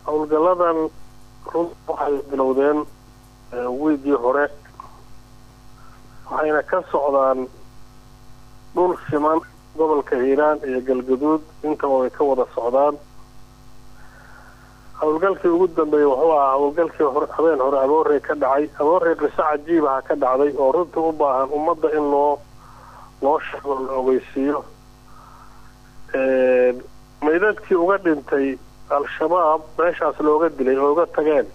howlgalladan run waxay bilowdeen wiigii hore waxayna ka socdaan dhul siman gobolka hiiraan iyo galgaduud intaba way ka wada socdaan howlgalkii ugu dambeeyey wuxuu ahaa howlgalkii hore habeen hore aboorey ka dhacay aboorey qiso cajiibaha ka dhacday oo runtii u baahan ummadda in loo loo sheego la ogeysiiyo maydadkii uga dhintay al-shabaab meeshaas looga dilay oo uga tageen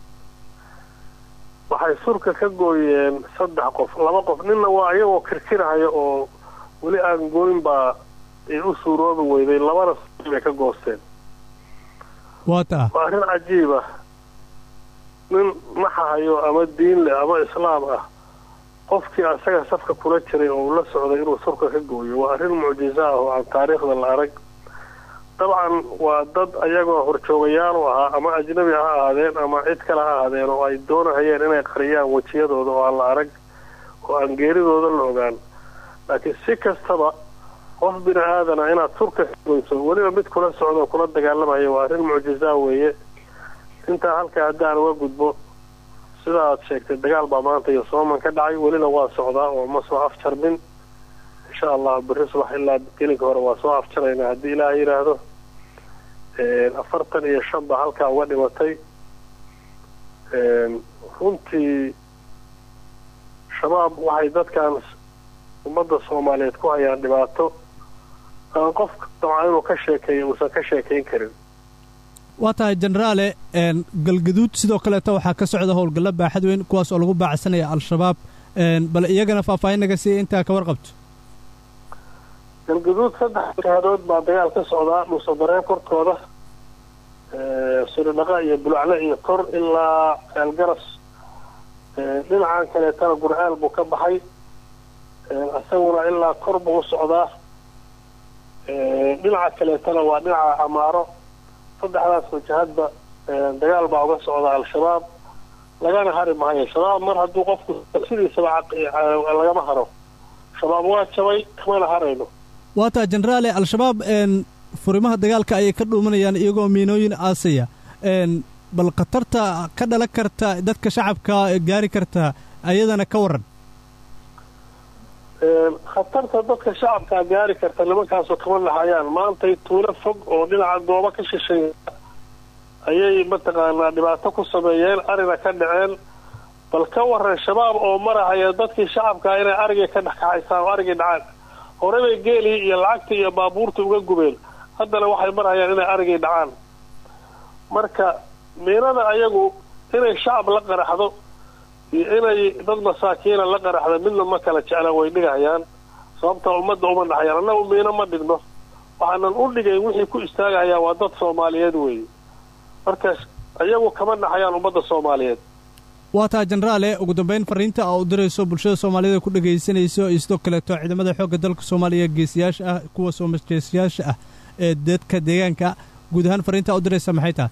waxay surka ka gooyeen saddex qof laba qof ninna waa iyagoo kirkirahaya oo weli aan gooyn baa ay u suuroobi weyday labana bay ka goosteen waata waa arrin cajiib ah nin naxahayo ama diin leh ama islaam ah qofkii asaga safka kula jiray oo uu la socday inuu surka ka gooyo waa arrin mucjiso ah oo aan taariikhda la arag dabcan waa dad ayagoo horjoogayaal u ahaa ama ajnabi ha ahaadeen ama cid kale ha ahaadeen oo ay doonahayeen inay qariyaan wejiyadooda oo aan la arag oo aan geeridooda la ogaan laakiin si kastaba qof bini aadana inaad surka ka goyso weliba mid kula socdo kula dagaalamaya waa arrin mucjisaa weeye intaa halkaa haddaan uga gudbo sida aad sheegtay dagaal baa maanta iyo sooman ka dhacay welina waa socdaa oo ma soo afjarmin insha allah berri subax ilaa gelinka hore waa soo afjaraynaa haddii ilaaha yidhaahdo afartan iyo shan baa halkaa uga dhimatay runtii shabaab waxay dadkan ummadda soomaaliyeed ku hayaan dhibaato aan qof dabcan inuu ka sheekeeyo uusan ka sheekayn karin waa tahay jenaraale galgaduud sidoo kaleeta waxaa ka socda howlgallo baaxad weyn kuwaas oo lagu baacsanaya al-shabaab bal iyagana faahfaahin naga siiya intaa ka warqabto galgaduud saddex jihaadood baa dagaal ka socdaa dhuusadareen korkooda suridhaqa iyo bulaclo iyo kor ilaa ceelgaras dhinacan kaleetana gurcaal buu ka baxay isaguna ilaa kor buu u socdaa dhinaca kaleetana waa dhinaca camaaro saddexdaas wajahadba dagaal baa uga socda al-shabaab lagana hari maayo shabaab mar hadduu qofku sidiisaba lagama haro shabaab waa jabay kamana harayno waa taa jenaraale al-shabaab furimaha dagaalka ayay ka dhuumanayaan iyagoo miinooyin aasaya bal khatarta ka dhalan karta dadka shacabka gaari karta ayadana ka waran khatarta dadka shacabkaa gaari karta nimankaasoo kama lahayaan maantay tuulo fog oo dhinaca goobo ka shisheeya ayay mataqaanaa dhibaato ku sameeyeen arina ka dhaceen bal ka waran shabaab oo marahaya dadkii shacabkaa inay arigii ka dhexkaxaysaan oo arigii dhacaan hore bay geelii iyo lacagtii iyo baabuurtii uga gubeen haddana waxay marhayaan inay arigii dhacaan marka miinada ayagu inay shacab la qaraxdo iyo inay dad masaakiina la qaraxda midna ma kala jecla way dhigahayaan sababta ummadda uma dhaxayaan annagu miino ma dhigno waxaanan u dhigayn wixii ku istaagahayaa waa dad soomaaliyeed weeye markaas ayagu kama dhaxayaan ummadda soomaaliyeed waa taa jenaraale ugu dambayn fariinta aa u dirayso bulshada soomaaliyed ku dhegaysanayso iyo sidoo kaleeto ciidamada xoogga dalka soomaaliya geesiyaasha ah kuwa soomajeesayaasha ah ee dadka deegaanka guud ahaan fariinta aa u diraysa maxay tahay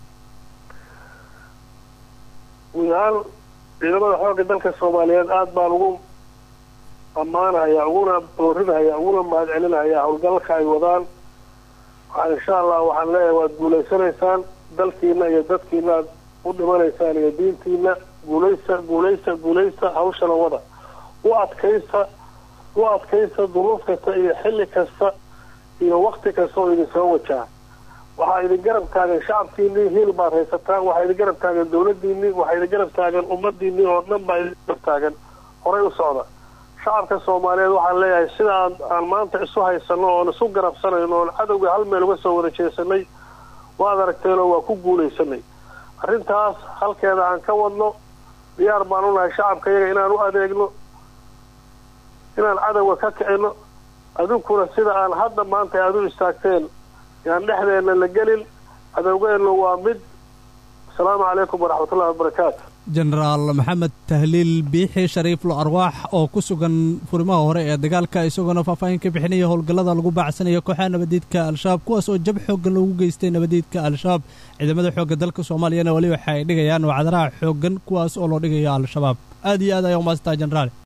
guud ahaan ciidamada xoogga dalka soomaaliyeed aada baan ugu ammaanahayaa uguna boorinahayaa uguna mahad celinahayaa howlgalka ay wadaan waxaa insha allah waxaan leeyahay waad guulaysanaysaan dalkiina iyo dadkiina aad u dhimanaysaan iyo diintiina guulaysta guulaysta guulaysta hawshana wada u adkaysta u adkaysta duruuf kasta iyo xilli kasta iyo wakti kasta oo idin soo wajaha waxaa idin garab taagan shacabkiinii hiil baad haysataan waxaa idin garab taagan dawladiinii waxaa idin garab taagan ummadiinii oo dhan baa idin garab taagan horay u socda shacabka soomaaliyeed waxaan leeyahay sida aan aan maanta isu haysano oon isu garabsanayno oon cadowga hal meel uga soo wada jeesanay waad aragteenoo waa ku guulaysanay arrintaas halkeeda aan ka wadno diyaar baan u nahay shacabka iyaga inaan u adeegno inaan cadowga ka kicino adinkuna sida aan hadda maanta aada u istaagteen yaan dhexdeenna la gelin cadowgeenna waa mid asalaamu calaykum waraxmatullahi wabarakaatu jenaraal maxamed tahliil biixi shariiflo arwaax oo ku sugan furimaha hore ee dagaalka isagoona faahfaahin ka bixinaya howlgallada lagu baacsanayo kooxaha nabadiidka al-shabaab kuwaas oo jab xooggan lagu geystay nabadiidka al-shabaab ciidamada xoogga dalka soomaaliyana weli waxa ay dhigayaan wacdaraha xooggan kuwaas oo loo dhigayo al-shabaab aad iyo aad ayaa umaasantaha jenaraal